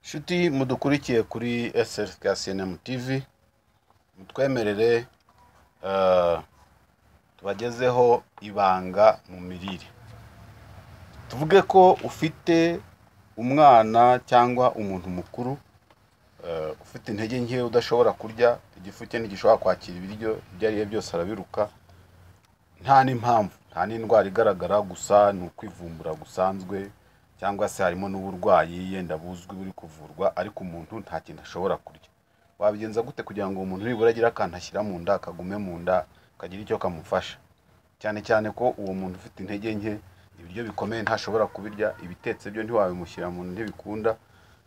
shuti mudukurikiye kuri SLKCNM TV mutwemerere eh, tubagezeho ibanga mu mirire tuvuge ko ufite umwana cyangwa umuntu mukuru eh, ufite intege nke udashobora kurya igifu cye ntigishobora kwakira ibiryo ibyo ari byo byose arabiruka nta n'impamvu nta n'indwara igaragara gusa ni ukwivumbura gusanzwe cyangwa se harimo n'uburwayi yenda buzwi buri kuvurwa ariko umuntu nta kintu ashobora kurya wabigenza gute kugira ngo umuntu nibura agire akantu ashyira mu nda kagume mu nda kagira icyo kamufasha cyane cyane ko uwo muntu ufite intege nke ibiryo bikomeye ntashobora kubirya ibitetse byo ntiwabimushyira mu nda ntibikunda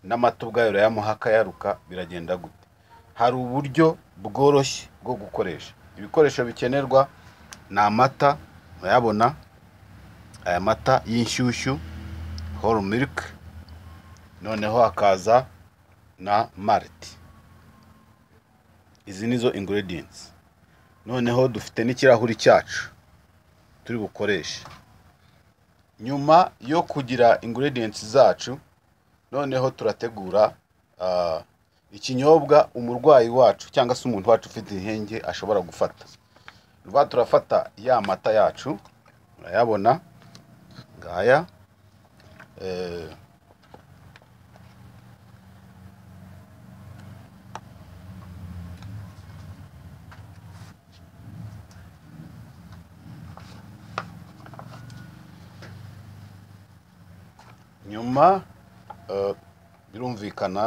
n'amata ubwayo urayamuha akayaruka biragenda gute hari uburyo bworoshye bwo gukoresha ibikoresho bikenerwa ni amata urayabona aya mata y'inshyushyu whole milk noneho hakaza na malt izi nizo ingredients noneho dufite n'ikirahuri cyacu turi bukoreshe nyuma yo kugira ingredients zacu noneho turategura ah, ikinyobwa umurwayi wacu cyangwa se umuntu wacu ufite intenge ashobora gufata rwa turafata ya mata yacu urayabona ngaya Eh, nyuma eh, birumvikana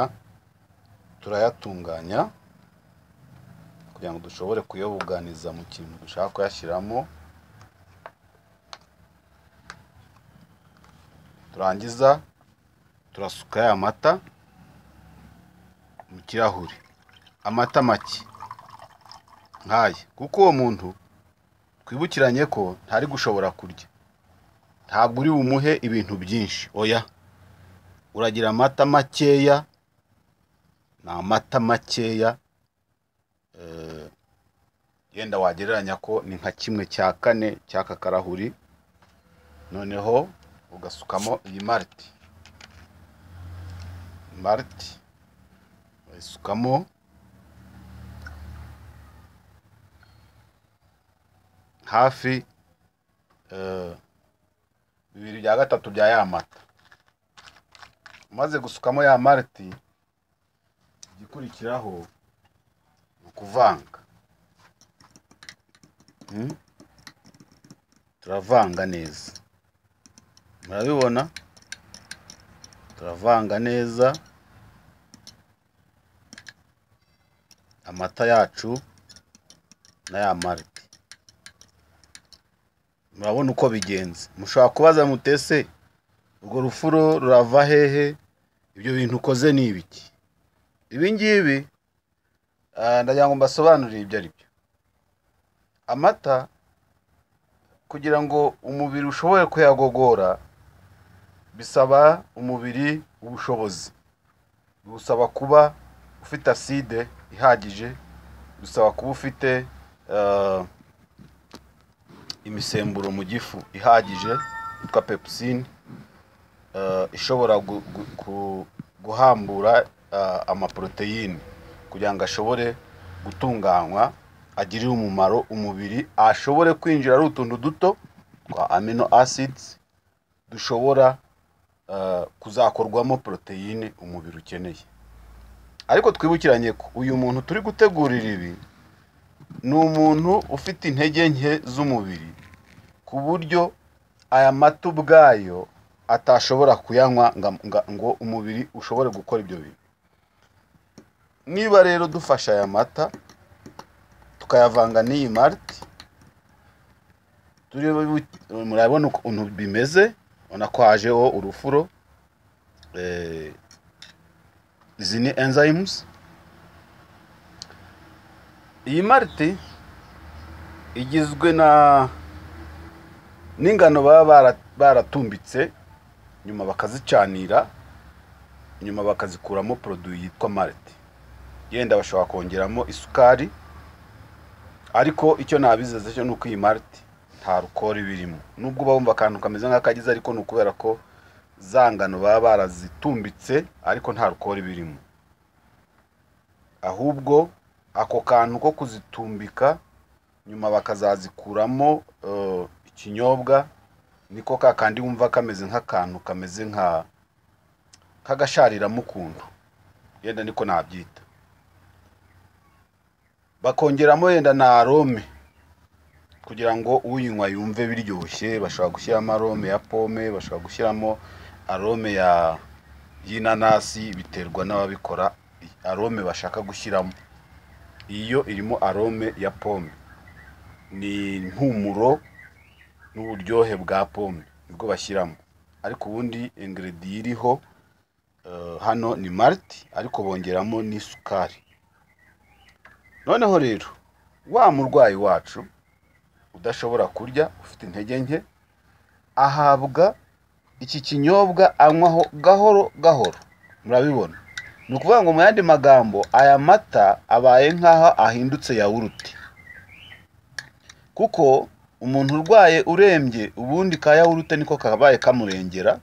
turayatunganya kugira ngo dushobore kuyabuganiza mu kintu dushaka kuyashyiramo turangiza turasuka ya mata mu kirahure amata make nk'aya kuko uwo muntu twibukiranye ko ntari gushobora kurya ntabwo uri bumuhe ibintu byinshi oya uragira amata makeya ni amata makeya eh, yenda wagereranya ko ni nka kimwe cya kane cy'aka karahuri noneho ugasukamo iyi mariti mariti uyisukamo hafi eh, bibiri bya gatatu bya ya mata umaze gusukamo ya mariti igikurikiraho ni ukuvanga Hmm? turavanga neza murabibona turavanga neza amata yacu n'aya marite murabona uko bigenze mushobora kubaza mutese urwo rufuro rurava hehe ibyo bintu ukoze ni ibiki ibi ngibi ah, ndagira ngo mbasobanurire ibyo ari byo amata kugira ngo umubiri ushobore kuyagogora bisaba umubiri ubushobozi busaba kuba ufite acide ihagije bisaba kuba ufite eh, imisemburo mu gifu ihagije yitwa pepusine eh, ishobora gu- gu- ku- guhambura eh, amaporoteyine kugira ngo ashobore gutunganywa agirire umumaro umubiri ashobore kwinjira ari utuntu duto twa amino acids dushobora eh, kuzakorwamo poroteyine umubiri ukeneye ariko twibukiranye ko uyu muntu turi gutegurira ibi ni umuntu ufite intege nke z'umubiri ku buryo aya mata ubwayo atashobora kuyanywa nga- nga- ngo umubiri ushobore gukora ibyo bintu niba rero dufashe aya mata tukayavanga n'iyi mariti turi murabona ukuntu bimeze ubona ko hajeho urufuro Eh, izi ni enzymes iyi mariti igizwe na n'ingano baba bara- baratumbitse nyuma bakazicanira nyuma bakazikuramo poroduwi yitwa mariti yenda bashobora kongeramo isukari ariko icyo nabizeza cyo ni uko iyi mariti nta rukori birimo nubwo uba wumva akantu kameze nk'akagize ariko ni ukubera ko za ngano baba barazitumbitse ariko nta rukori birimo ahubwo ako kantu ko kuzitumbika nyuma bakazazikuramo eh, ikinyobwa niko ka kandi wumva kameze nk'akantu kameze nka k'agashariramo ukuntu yenda niko nabyita bakongeramo yenda na arome kugira ngo uyinywa yumve biryoshye bashobora gushyiramo arome ya pome bashobora gushyiramo arome ya y'inanasi biterwa n'ababikora arome bashaka gushyiramo iyo irimo arome ya pome ni impumuro n'uburyohe bwa pome nibwo bashyiramo ariko ubundi ingrediye iriho eh, hano ni mariti ariko bongeramo n'isukari noneho rero wa murwayi wacu udashobora kurya ufite intege nke ahabwa iki kinyobwa anywaho gahoro gahoro murabibona ni ukuvuga ngo mu yandi magambo aya mata abaye nk'aho ahindutse yawurute kuko umuntu urwaye urembye ubundi ka yawurute niko kabaye kamurengera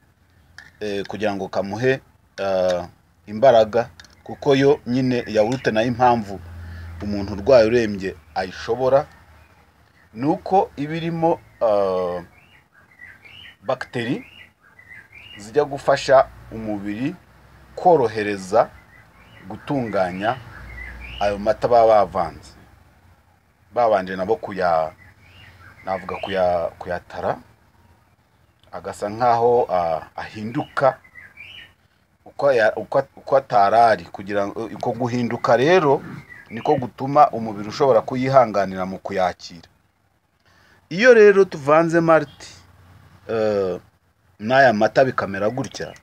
eh, kugira ngo kamuhe ah, imbaraga kuko yo nyine yawurute nayo impamvu umuntu urwaye urembye ayishobora ni uko iba irimo ah, bagiteri zijya gufasha umubiri korohereza gutunganya ayo mata baba bavanze babanje nabo kuya navuga kuya kuyatara agasa nk'aho ah, ahinduka uko ya- uko- uko atari ari kugira ngo uko guhinduka rero niko gutuma umubiri ushobora kuyihanganira mu kuyakira iyo rero tuvanze mariti n'aya mata bikamera gutya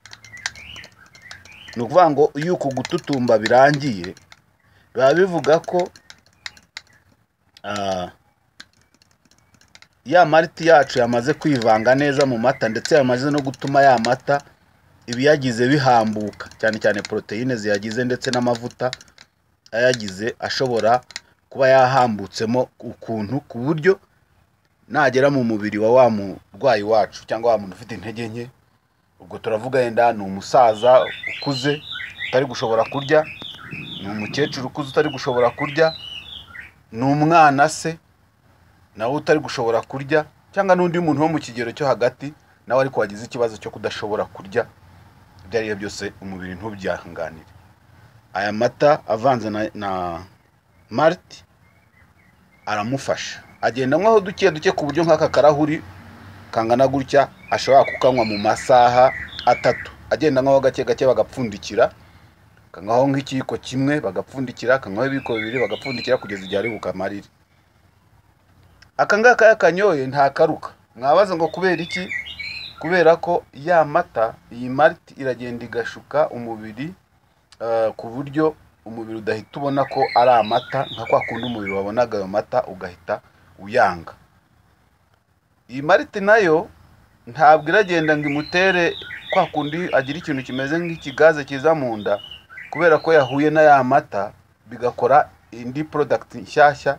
ni ukuvuga ngo iyo uku gututumba birangiye biba bivuga ko ah, ya mariti yacu yamaze kwivanga neza mu mata ndetse yamaze no gutuma ya mata ibiyagize bihambuka cyane cyane poroteyine ziyagize ndetse n'amavuta ayagize ashobora kuba yahambutsemo ukuntu ku buryo nagera mu mubiri wa wa murwayi wacu cyangwa wa muntu ufite intege nke ubwo turavuga yenda ni umusaza ukuze utari gushobora kurya ni umukecuru ukuze utari gushobora kurya ni umwana se nawe utari gushobora kurya cyangwa n'undi muntu wo mu kigero cyo hagati nawe ariko wagize ikibazo cyo kudashobora kurya ibyo ari byo byose umubiri ntubyihanganire aya mata avanze na, na mariti aramufasha agenda anywaho duke duke ku buryo nk'aka karahuri kangana gutya ashobora kukanywa mu masaha atatu agenda anywaho gake gake bagapfundikira akanywaho nk'ikiyiko kimwe bagapfundikira akanywaho ibiyiko bibiri bagapfundikira kugeza igihe ari bukamarire aka ngaka yakanyoye ntakaruka mwabaza ngo kubera iki kubera ko ya mata iyi mariti iragenda igashuka umubiri eh, ku buryo umubiri udahita ubona ko ari amata nka kwa kundi umubiri wabonaga ayo mata ugahita uyanga iyi mariti nayo ntabwo iragenda ngo imutere kwa kundi agira ikintu kimeze nk'ikigaze kiza mu nda kubera ko yahuye na ya mata bigakora indi porodagiti nshyashya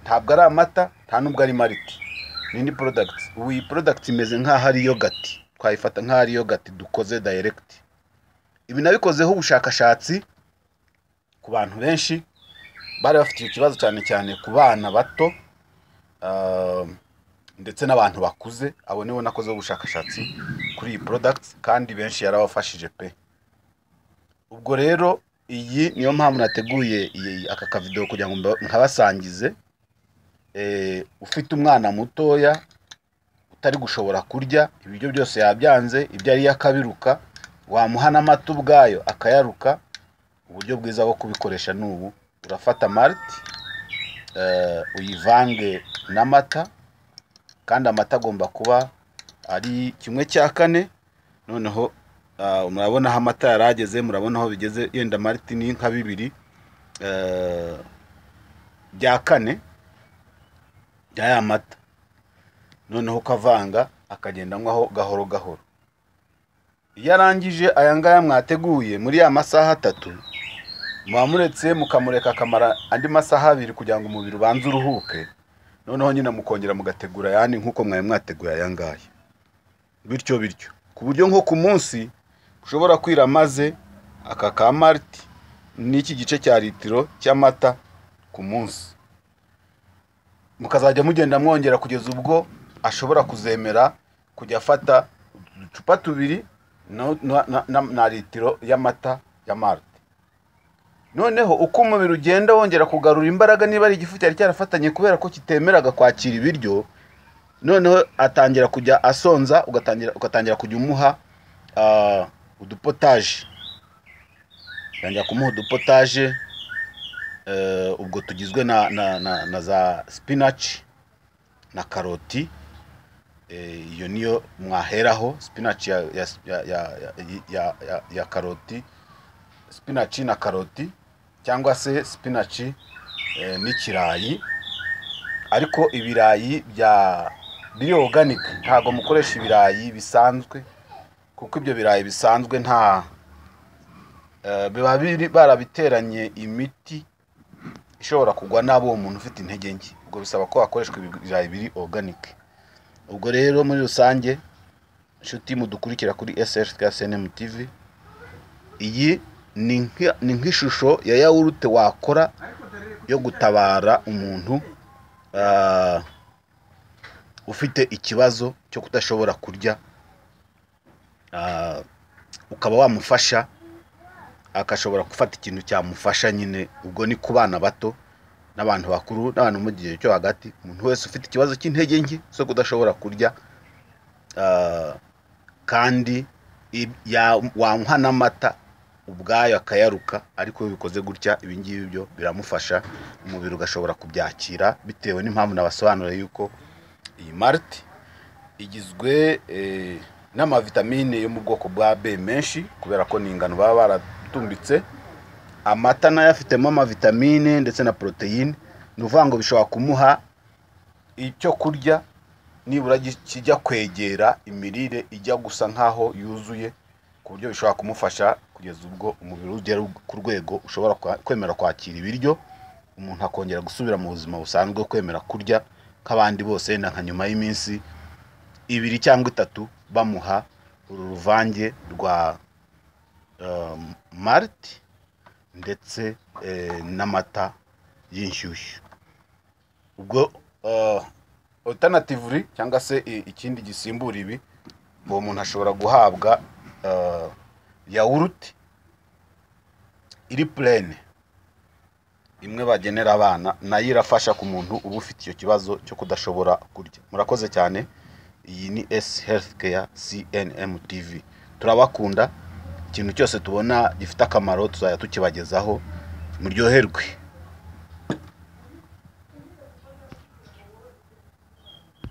ntabwo ari amata nta n'ubwo ari mariti ni indi porodagiti ubu iyi porodagiti imeze nk'aho ari yogati twayifata nk'aho ari yogati dukoze dayiregiti ibi nabikozeho ubushakashatsi ku bantu benshi bari bafite icyo kibazo cyane cyane ku bana bato ah, ndetse n'abantu bakuze abo nibo nakozeho ubushakashatsi kuri iyi porodagiti kandi benshi yarabafashije pe ubwo rero iyi niyo mpamvu nateguye iyi- aka kavido kugira ngo mba- nkabasangize eh, ufite umwana mutoya utari gushobora kurya ibiryo byose yabyanze ibyo ariyo akabiruka wamuha n'amata ubwayo akayaruka uburyo bwiza bwo kubikoresha ni ubu urafata mariti uyivange n'amata kandi amata agomba kuba ari kimwe cya kane noneho ah, murabona aho amata yari ageze murabona aho bigeze yenda mariti ni nka bibiri eh, bya kane bya ya mata noneho ukavanga akagenda anywaho gahoro gahoro iyo arangije aya ngaya mwateguye muri ya masaha atatu muba muretse mukamureka akamara andi masaha abiri kugira ngo umubiri ubanze uruhuke noneho nyine mukongera mugategura ayandi nk'uko mwari mwateguye aya ngaya bityo bityo ku buryo nko ku munsi ushobora kwira maze aka ka mariti n'iki gice cya litiro cy'amata ku munsi mukazajya mugenda mwongera kugeza ubwo ashobora kuzemera kujya afata uducupa tubiri na- na- na- na na litiro y'amata ya marite noneho uko umubiri ugenda wongera kugarura imbaraga niba ari igifu cyari cyarafatanye kubera ko kitemeraga kwakira ibiryo noneho atangira kujya asonza ugatangira ugatangira kujya umuha ah, udupotaje utangira kumuha udupotaje Eh, ubwo tugizwe na, na, na, na za spinach na karoti Eh, iyo niyo mwaheraho spinach ya, ya, ya, ya, ya, ya, ya karoti spinach na karoti cyangwa se spinach eh, n'ikirayi ariko ibirayi bya biri organic ntabwo mukoresha ibirayi bisanzwe kuko ibyo birayi bisanzwe nta eh, biba biri barabiteranye imiti ishobora kugwa nabi uwo muntu ufite intege nke ubwo bisaba ko hakoreshwa ibirayi biri oruganike ubwo rero muri rusange inshuti mudukurikira kuri sr twa cnm tv iyi ni nk- ni nk'ishusho ya yawurute wakora yo gutabara umuntu ah, ufite ikibazo cyo kudashobora kurya ah, ukaba wamufasha agashobora gufata ikintu cyamufasha nyine ubwo ni ku bana bato n'abantu bakuru n'abantu mu gihe cyo hagati umuntu wese ufite ikibazo cy'intege nke zo kudashobora kurya ah, kandi ib- ya- wamuha n'amata ubwayo akayaruka ariko iyo bikoze gutya ibi ngibi byo biramufasha umubiri ugashobora kubyakira bitewe n'impamvu nabasobanuriye yuko iyi marite igizwe eh, n'amavitamine yo mu bwoko bwa B menshi kubera ko ni ingano baba baratumbitse amata nayo afitemo amavitamine ndetse na poroteyine ni ukuvuga ngo bishobora kumuha icyo kurya nibura gi- kijya kwegera imirire ijya gusa nk'aho yuzuye ku buryo bishobora kumufasha kugeza ubwo umubiri ugera ku rwego ushobora kwa- kwemera kwakira ibiryo umuntu akongera gusubira mu buzima busanzwe kwemera kurya nk'abandi bose na nka nyuma y'iminsi ibiri cyangwa itatu bamuha uru ruvange rwa um, mariti ndetse eh, n'amata y'inshyushyu ubwo uh, alternatively cyangwa se i- ikindi gisimbura ibi uwo muntu ashobora guhabwa uh, yawurute iri purene imwe bagenera abana nayo irafasha ku muntu uba ufite icyo kibazo cyo kudashobora kurya murakoze cyane iyi ni S Healthcare CNM TV. Turabakunda. Ikintu cyose tubona gifite akamaro tuzajya tukibagezaho. Muryoherwe.